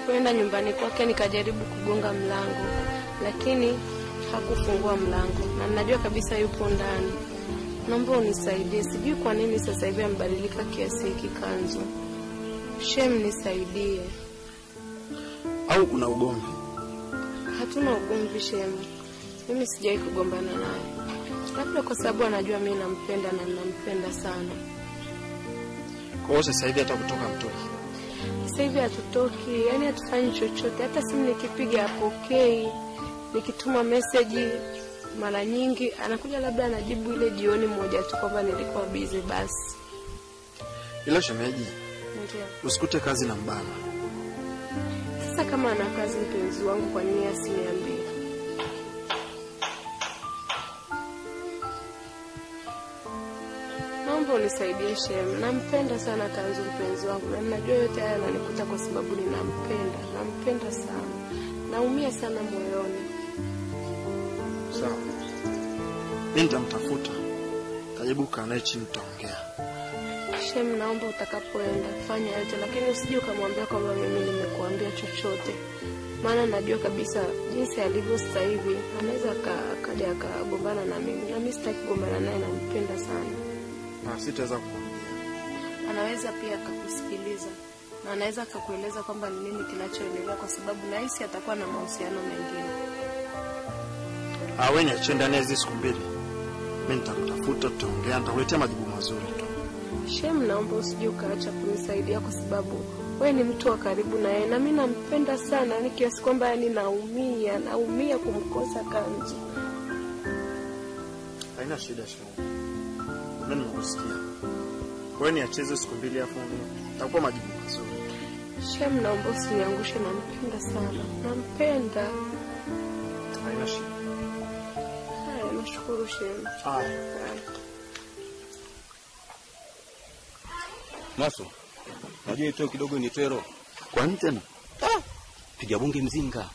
kuenda nyumbani kwake nikajaribu kugonga mlango, lakini hakufungua mlango na najua kabisa yupo ndani. Naomba unisaidie, sijui kwa nini sasa hivi amebadilika kiasi hiki Kanzu. Shem, nisaidie. Au kuna ugomvi? Hatuna ugomvi Shem, mimi sijawahi kugombana naye, labda kwa sababu anajua mimi nampenda na ninampenda sana. Kwa hiyo sasa hivi hata kutoka mtoki. Sasa hivi hatutoki, yani hatufanyi chochote. Hata simu nikipiga hapokei, nikituma meseji mara nyingi anakuja, labda anajibu ile jioni moja tu kwamba nilikuwa busy basi. Ila shemeji, Ndio. usikute kazi na mbana. Sasa kama ana kazi mpenzi wangu, kwa nini asiniambie? Naomba unisaidie Shem, nampenda sana Kanzu mpenzi wangu, na ninajua yote haya yananikuta kwa sababu ninampenda, nampenda sana, naumia sana moyoni. Sawa. Mimi nitamtafuta. Tajaribu kukaa naye chini tutaongea. Shem, naomba utakapoenda fanya yote, lakini usije ukamwambia kwamba mimi nimekuambia chochote, maana najua kabisa jinsi alivyo sasa hivi anaweza aka- akaja akagombana na mimi, na mimi sitaki kugombana naye, nampenda sana. Na sitaweza kukuambia. Anaweza pia akakusikiliza na anaweza akakueleza kwamba ni nini kinachoendelea, kwa sababu nahisi atakuwa na mahusiano mengine. Ah, wewe niachie ndani ya hizi siku mbili. Mimi nitakutafuta, tutaongea, nitakuletea majibu mazuri tu. Shem, naomba usije ukaacha kunisaidia kwa sababu wewe ni mtu wa karibu na yeye, na mimi nampenda sana, yani kiasi kwamba yani naumia, naumia kumkosa Kanzu. Haina shida shemeji. Mimi nimekusikia. Wewe niachie hizo siku mbili afu nitakupa majibu mazuri. Shem, naomba usiniangushe, nampenda sana, nampenda. Haina shida. Haya, nashukuru Shem. Haya. Haya. Maso, najua ito kidogo ni tero. Kwa nini tena? Piga bunge mzinga.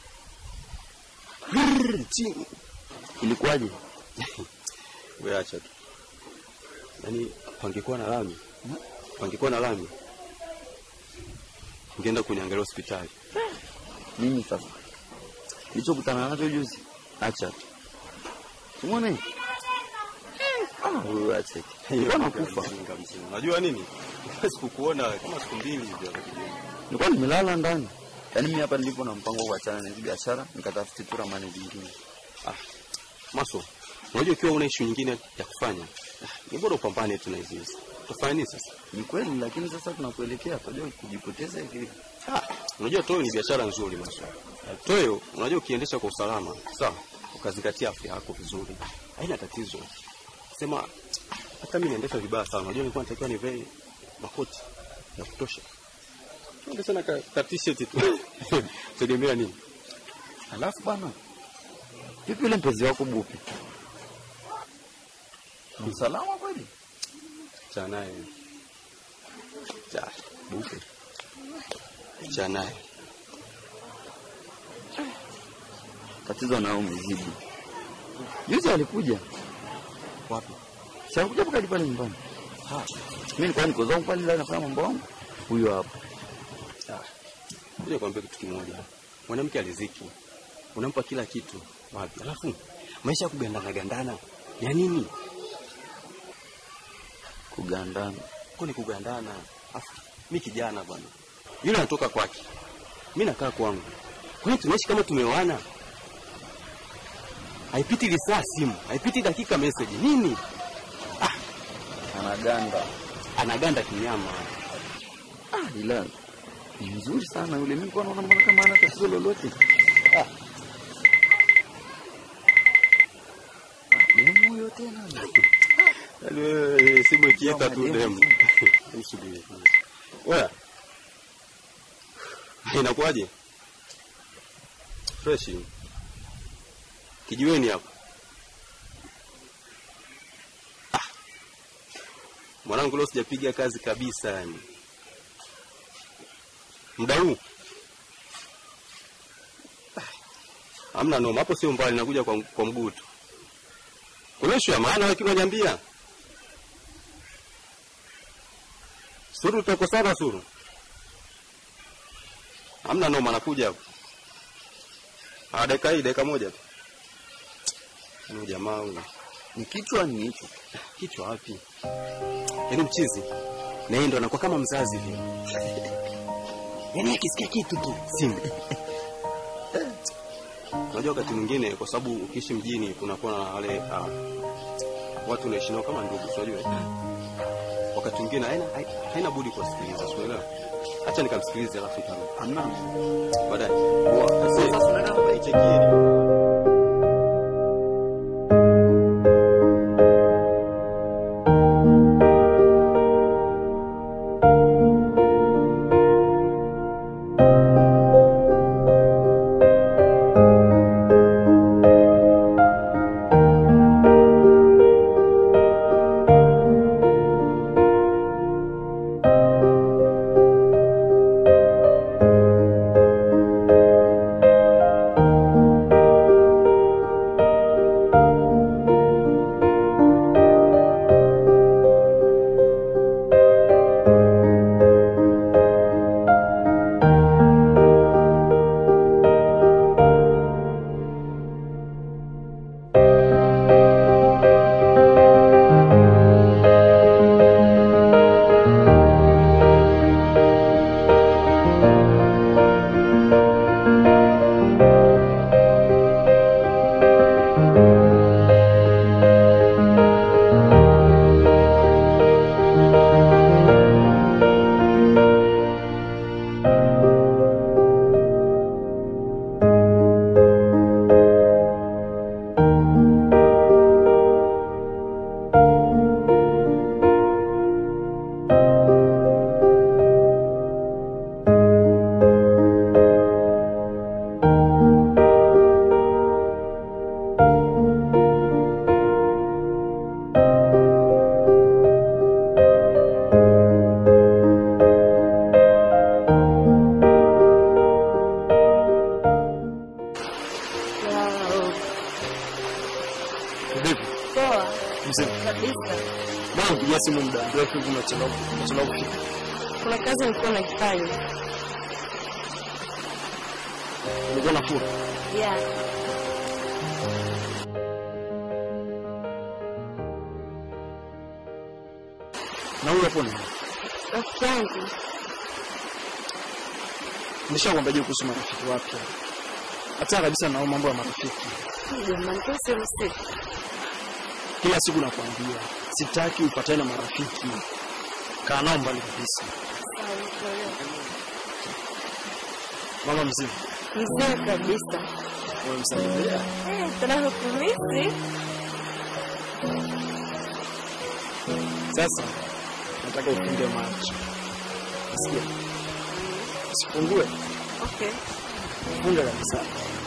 Chini. Ilikuwaje? Wewe acha tu. Yaani pangekuwa na lami. Pangekuwa na lami. Ungeenda kuniangalia hospitali. Nini sasa? Nilichokutana nacho juzi. Acha tu. Umeona? Ah, wewe acha. Nilikuwa nakufa. Mzinga mzinga. Unajua nini? Sikukuona kama siku mbili hivi. Nilikuwa nimelala ndani. Yaani mimi hapa nilipo na mpango wa kuachana na hizi biashara, nikatafute tu ramani zingine. Ah, Maso, unajua ukiwa una issue nyingine ya kufanya, ah, ni bora upambane tu na hizi hizi. Utafanya nini sasa? Ni kweli, lakini sasa tunakuelekea tunajua kujipoteza hivi. Ah, unajua toyo ni biashara nzuri Maso. Toyo, unajua ukiendesha kwa usalama, sawa, ukazingatia afya yako vizuri, haina tatizo. Sema hata mimi naendesha vibaya sana. Unajua nilikuwa natakiwa nivae makoti ya kutosha. Tuende sana ka, ka t-shirt tu. Tegemea nini? Alafu bana. Vipi yule mpenzi wako Bupi? Msalama kweli? Cha naye. Cha buke. Cha naye. Tatizo nao umezidi. Juzi alikuja. Wapi? Si alikuja mpaka hadi pale nyumbani. Ha. Mimi nilikuwa niko zangu pale ndani nafanya mambo yangu. Huyo hapo. Kuja kuambia kitu kimoja. Mwanamke aliziki. Unampa kila kitu. Wapi? Alafu maisha ya kugandana gandana. Ya nini? Kugandana. Kwa ni kugandana. Afu mimi kijana bwana. Yule anatoka kwake. Mimi nakaa kwangu. Kwa hiyo tunaishi kama tumeoana. Haipiti lisaa simu, haipiti dakika message. Nini? Anaganda. Anaganda kinyama. Ah, ila ni mzuri sana yule. Mimi nilikuwa naona mbona kama hana tatizo lolote. Ah. Ah, demu huyo tena. Yaani wewe simu ikiita tu Demu. demu. Nisubiri kwanza. Wewe. Inakuwaje? Fresh. Kijiweni hapo. Ah. Mwanangu leo sijapiga kazi kabisa yani. Muda huu. Ah. Hamna noma, hapo sio mbali nakuja kwa, kwa mguu tu. Kuna issue ya maana lakini unaniambia. Suru tutakosana Suru. Hamna noma, nakuja hapo. Ah, dakika hii, dakika moja tu. Huyu jamaa huyu. Ni kichwa ni hicho. Kichwa wapi? Yaani mchizi. Na yeye ndo anakuwa kama mzazi vile. Yaani akisikia kitu tu simu. Unajua wakati mwingine kwa sababu ukiishi mjini kunakuwa na wale ah, watu unaishi nao kama ndugu, si unajua? Wakati mwingine haina hai- haina budi kuwasikiliza, si unaelewa? Acha nikamsikilize alafu nitarudi. Hamna. Baadaye. Poa. Sasa sasa nataka nichekie. Wow. Vipi? Poa Mzee. kabisa. Bwana mpigia simu muda mrefu hivi unachelewa unachelewa kufika. Kuna kazi nilikuwa naifanya. Ulikuwa nafua. Yeah. Na huyo hapo ni. Rafiki yangu. Nishakwambia je kuhusu marafiki wapya. Hata kabisa na mambo ya marafiki. Jamani, kwa sio msifu. Kila siku nakwambia sitaki upatane na marafiki. Kaa nao mbali kabisa. Sawa, nikuelewa. Mama mzima, Mzee kabisa. wewe msalimia. Eh, tunakumisi. Sasa nataka ufunge macho. Sikia. Usifungue, Okay. funga kabisa.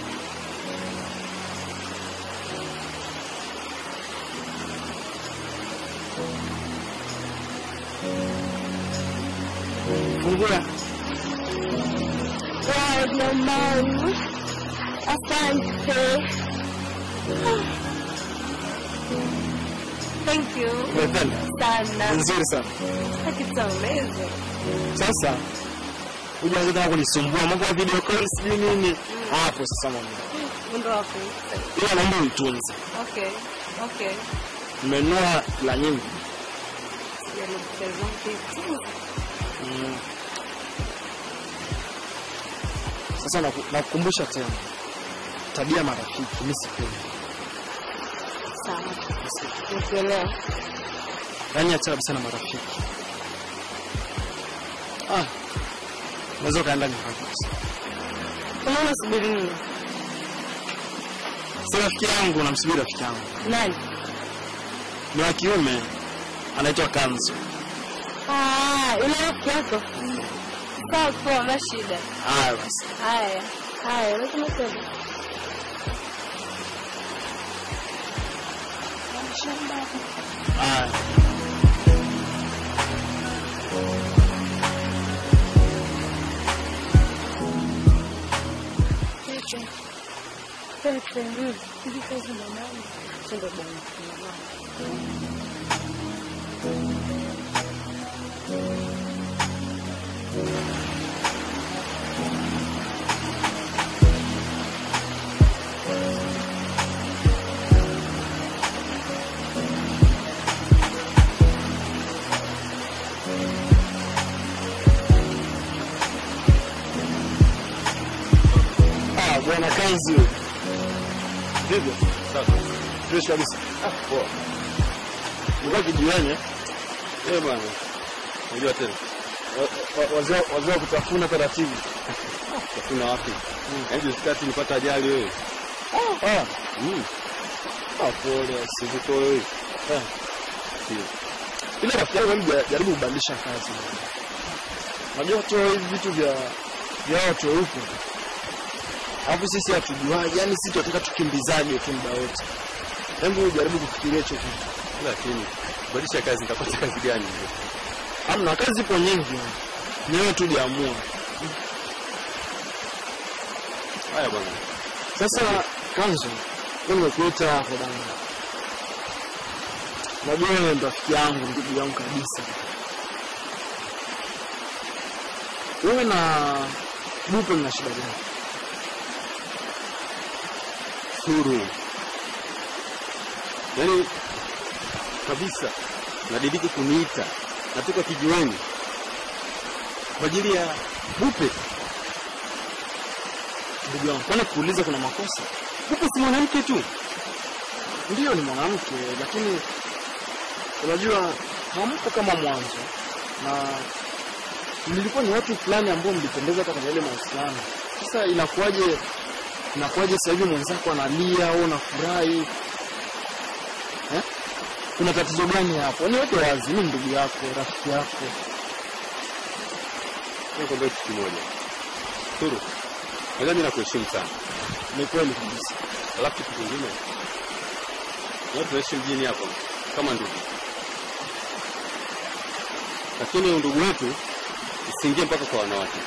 Fungua. Wow, jamani. Asante. Thank you Umependa? sana. Nzuri sana. It's amazing. Sasa hujaanza tena kunisumbua mambo ya video call sijui nini. Hapo sasa mama. Mundo wako. Ila naomba uitunze. Okay. Okay. Nimenunua la nyingi. Sijaelekeza kitu. Mm. Sasa naku- nakukumbusha tena tabia marafiki, mimi sipendi. Sawa. Nikuelewa. Yaani acha kabisa na marafiki. Ah, unaweza ukaenda nyumbani kabisa. Kama unasubiri nini? Si rafiki yangu, namsubiri rafiki yangu, Nani? ni wa kiume, anaitwa Kanzo. Ah, yule rafiki yako. Sawa, poa, hamna shida. Haya basi, Haya. Haya, lazima twende. haya. Pepe. Pepe. Mm. Hivi kazi na nani? Twende bwana. kuna mama. Bwana kanzi huyo. Vipi? Sasa Fresh kabisa. Ah, poa. Nilikuwa kijiweni eh. eh bwana, unajua tena Wa- wa- wazee wazee wa kutafuna taratibu. kuna wapi? Yaani jusikati nipata ajali wewe. Ah, Mm. ah pole. Sivitoe wewe. Eh. Ile rafiki yangu hebu ja- jaribu kubadilisha kazi. Unajua toa hivi vitu vya vya watu weupe. Alafu sisi hatujuaje, yani sisi tunataka tukimbizaje tu muda wote. Hebu jaribu kufikiria hicho kitu. Lakini badilisha kazi nitapata kazi gani? Hamna kazi zipo nyingi. Ni wewe tu jiamua. Haya bwana. Sasa kanzo, mimi nimekuita hapo bana. Najua wewe ndo rafiki yangu, ndugu yangu kabisa. Wewe na Bupe mna shida gani? Suru. Yaani kabisa nadidiki kuniita natoka kijiweni kwa ajili ya Bupe. Ndugu yangu, kwani kuuliza kuna makosa? Bupe si mwanamke tu. Ndiyo ni mwanamke, lakini unajua hampo kama mwanzo, na mlikuwa ni watu fulani ambao mlipendeza hata kwenye ile mahusiano. Sasa inakuwaje, inakuwaje sasa hivi mwenzako analia au unafurahi eh? Kuna tatizo gani hapo? Niweke wazi, mimi ndugu yako, rafiki yako. Nikwambia kitu kimoja. Suru. Unajua mimi nakuheshimu sana. Ni kweli kabisa. Alafu kitu kingine. Wewe tunaishi mjini hapa kama ndugu. Lakini undugu wetu usiingie mpaka kwa wanawake.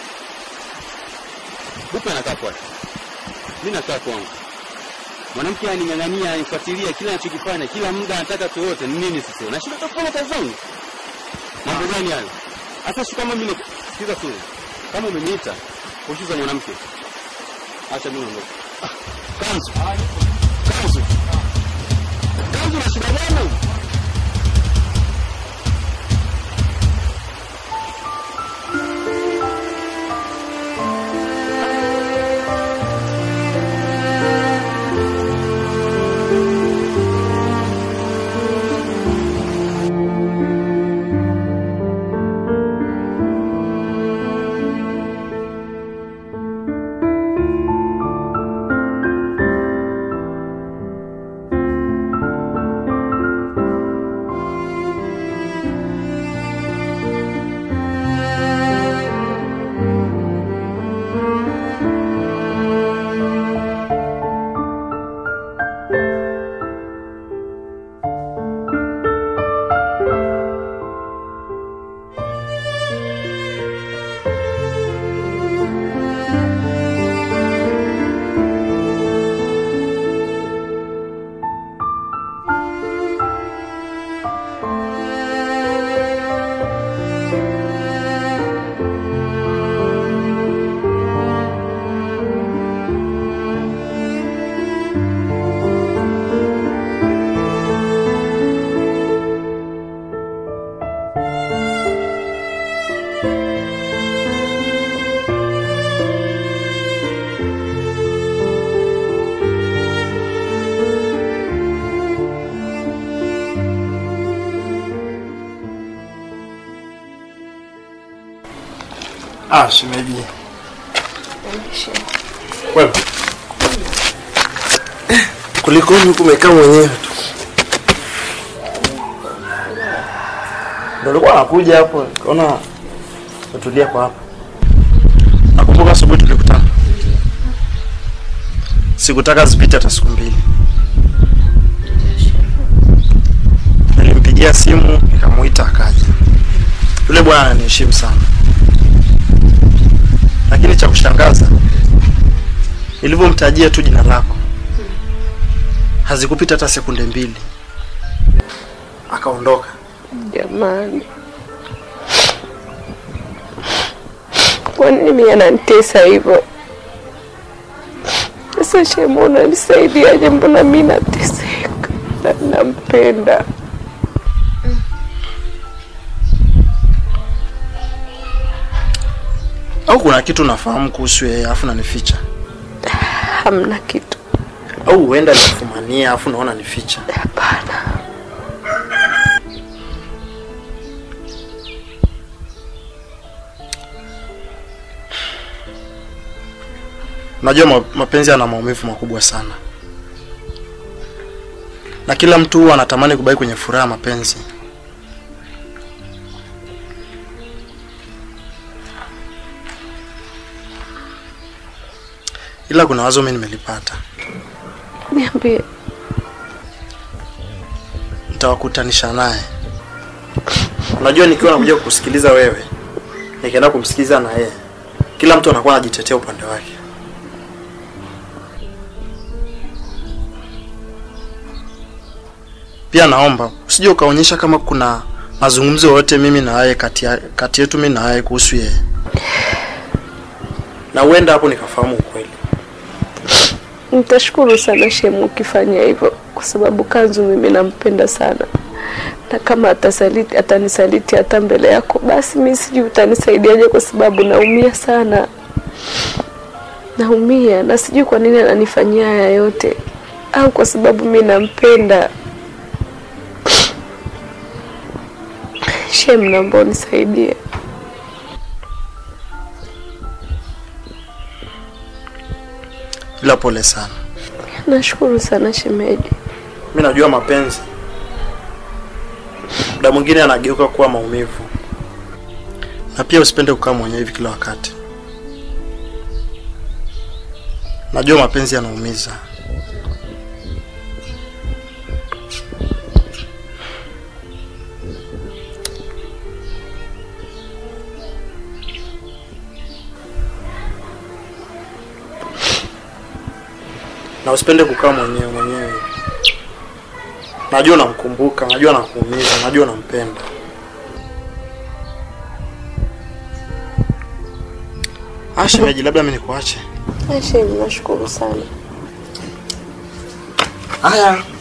Bupe anakaa kwake. Mimi nakaa kwangu. Mwanamke aning'ang'ania, anifuatilia kila anachokifanya, kila muda anataka tuote. Ni nini sasa? Nashinda kufanya kazi zangu. Mambo gani hayo? Sasa si kama mimi sikiza tu. Kama umeniita kushuza mwanamke. Acha mimi niondoke. Kanzu, kanzu, kanzu, na shida gani? Ah, shemeji. Aishi. Wewe. Kulikoni huku umekaa mwenyewe tu? Ndio ulikuwa nakuja hapo, kaona utulia kwa hapa. Nakumbuka asubuhi tulikutana. Sikutaka zipite hata siku mbili. Nilimpigia simu nikamuita akaja. Yule bwana ananiheshimu sana, lakini cha kushangaza nilivyomtajia tu jina lako, hazikupita hata sekunde mbili akaondoka. Jamani, kwa nini mimi ananitesa hivyo? Sasa Shemu, unanisaidiaje? Mbona mimi nateseka na nampenda? Au kuna kitu nafahamu kuhusu yeye afu nanificha? hamna kitu. au huenda nikufumania afu naona ni ficha. Hapana. Najua ma- mapenzi yana maumivu makubwa sana, na kila mtu huwa anatamani kubaki kwenye furaha ya mapenzi. Ila kuna wazo mimi nimelipata, Niambie. nitawakutanisha naye. Unajua, nikiwa nakuja kukusikiliza wewe, nikienda kumsikiliza na yeye, kila mtu anakuwa anajitetea upande wake. Pia naomba usije ukaonyesha kama kuna mazungumzo yoyote mimi na yeye kati ya- kati yetu mimi na yeye kuhusu yeye, na huenda hapo nikafahamu ukweli. Nitashukuru sana Shemu ukifanya hivyo, kwa sababu Kanzu mimi nampenda sana, na kama atasaliti, atanisaliti hata mbele yako, basi mi sijui utanisaidiaje, kwa sababu naumia sana, naumia na sijui kwa nini ananifanyia haya yote, au kwa sababu mi nampenda. Shem, naomba unisaidie. Ila pole sana, Nashukuru sana shemeji. mimi najua mapenzi muda mwingine anageuka kuwa maumivu, na pia usipende kukaa mwenyewe hivi kila wakati. Najua mapenzi yanaumiza. na usipende kukaa mwenyewe mwenyewe. Najua unamkumbuka, najua nakuumiza, najua unampenda. Ah, shemeji, labda mimi nikuache. Shem, nashukuru sana. Haya,